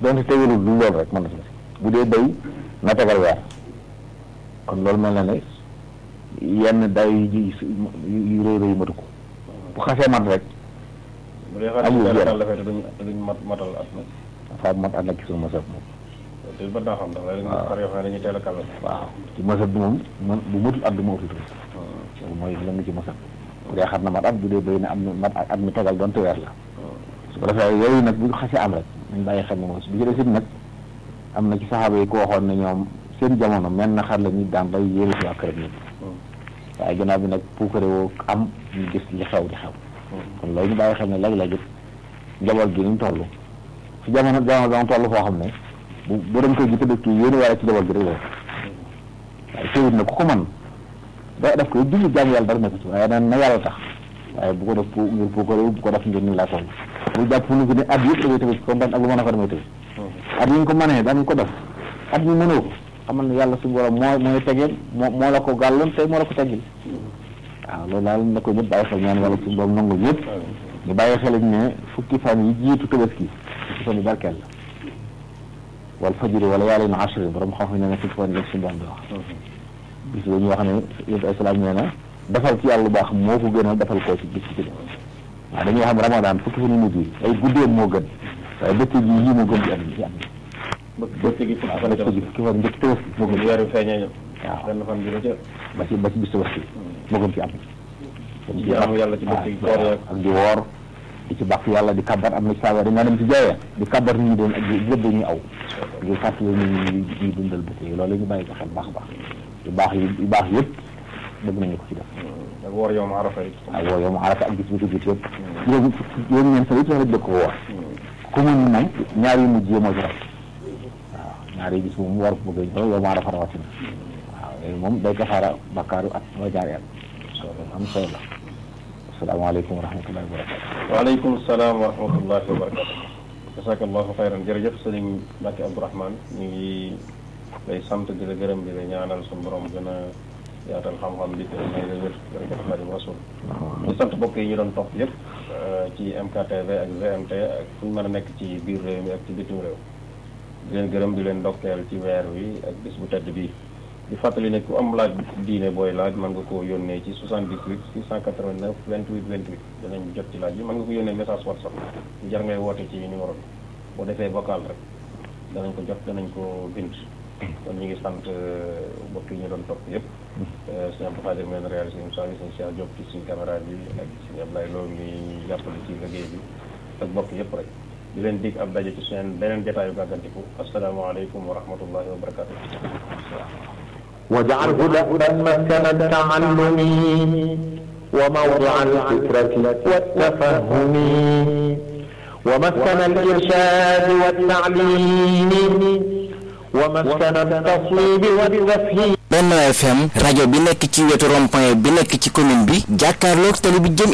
donte tegalul lu loolu rek mën na si bu dee béy na tegal weer kon loolu mel na ne yenn day yu yu rëy rëy matu ko bu xasee mat rek bu dee xar amul yi yenn. daal dafay te duñ duñ mat matal at nag dafa mat ànd ak ci suñu mësëb moom te ba naa xam ndax léegi waaw. xar yoo xam ne dañuy teel a kàlla waaw ci mësëb bi moom man bu matul at du ma uti tuuti loolu mooy la nga ci mësëb bu dee xar na mat at bu dee béy na am na mat at mi tegal donte weer la su ko defee yooyu nag bu xasee am rek nañ bàyyi xel ne moom bi ci des it nag am na ci saxaaba yi ko waxoon ne ñoom seen jamono mel na xar la ñuy daan bay yéene si waa këram ñëpp waaye gannaaw bi nag puukare woo am ñu gis li xew di xew kon loolu ñu bàyyi xel ne léeg-léeg it njaboot gi ni mu toll fi jamono jamono dama toll foo xam ne bu bu dem koy ji tëdd kii yéene wala ci njaboot gi rek la waaye teewut na ku ko man da def ko julli jàmm yàlla dara nekk ci waaye na na yàlla tax waaye bu ko def pour ngir puukare bu ko def ngir ni laa toll bu jàpp lu ne at yëpp damay tëdd kon daan ak lu mën a fa damay tëdd at yi nga ko mënee daan ko def at mi mënoo ko xamal ne yàlla su borom moo mooy tegeel moo moo la ko gàlloon tey moo la ko teggil waaw loolu daal na ko ñëpp bàyyi xel ñaan wala suñu borom nangul ñëpp ñu bàyyi xel ne fukki fan yi jiitu tabaski fukki fan yi barkeel la wal fajiri wala yàlla na ashri borom xam-xam ne ne fukki fan yi suñu borom di wax bis la ñu wax ne yonent ay salaam nee na defal ci yàlla lu baax moo ko gënal defal koo ci bis ci def waaw dañuy wax ne ramadan fukki fan yu mujj yi ay guddeem moo gën waaye bëccëg yi yii moo gën ci at ci at bëccëg gi fukki waaw fan bëccëg yi fukki fan njëkk tabaski moo gën bu weer wi feeñee ñëw waaw benn fan bi ba ca ba ci ba ci bis tabaski moo gën ci at di jaamu yàlla ci bëccëg koor yeeg ak di woor di ci bàkk yàlla di kabar am na ci saaba dañaa dem ci jaayee di kabar nit ñi doon ak di lépp dañuy aw ngir fàttali nit ñi ñuy ñuy dundal bëccëg yi loolu la ñu bàyyi ko xel baax a baax yu baax yi yu baax yëpp bëgg nañu ko ci def ak woor yow ma arafa yi ak woo yow mu arata ak gis bi ko gis yëpp juróom juróom ñeent fan yëpp sax dëkk ko woor ku mun moom ñaar yu mujj yi moo ci rek waaw ñaar yi gis moom war ko bëgg a yow mu arafa rawatina waaw yooyu moom day kafaara bakkaaru at moo jaar at loolu am solo la asalaamaaleykum wa rahmatullahi wa barakatu waaleykum salaam wa rahmatullahi wa barakatu jasakallahu xayran jërëjëf sëriñ Mbacke Abdourahmane ñu ngi lay sant di la gërëm di la ñaanal suñu borom gën a yaatal xam-xam bi te may la wér jërëjëf Xaadimu Rasul di sant mbokk yi ñu doon topp yëpp ci MKTV ak GMT ak fu ñu mën a nekk ci biir réew mi ak ci bitim réew di leen gërëm di leen ndokkeel ci weer wi ak bis bu tedd bii di fàttali ne ku am laaj diine booy laaj mën nga koo yónnee ci 78 689 28 28 danañ jot ci laaj bi mën nga ko yónnee message whatsapp jar ngay woote ci numéro bi boo defee vocal rek danañ ko jot danañ ko bind kon ñu ngi sant mbokk yi ñu doon topp yëpp sëñ Abdou Khadir meen réalisé émission bi sëñ Cheikh Diop ci suñu caméra bi ak sëñ Ablaye Lo mi jàppale ci liggéey bi ak mbokk yëpp rek di leen dig ab daje ci seen beneen jotaayu gàggantiku asalaamaaleykum wa rahmatullahi wa barakatu واجعله دأبا مسكن التعلم وموضع الفكرة والتفهم ومسكن الإرشاد والتعليم ومسكن التصويب والتفهيم Benno FM rajo bi nekk ci wetu rond-point bi nekk ci commune bi jàkkaarloog tali bi jëm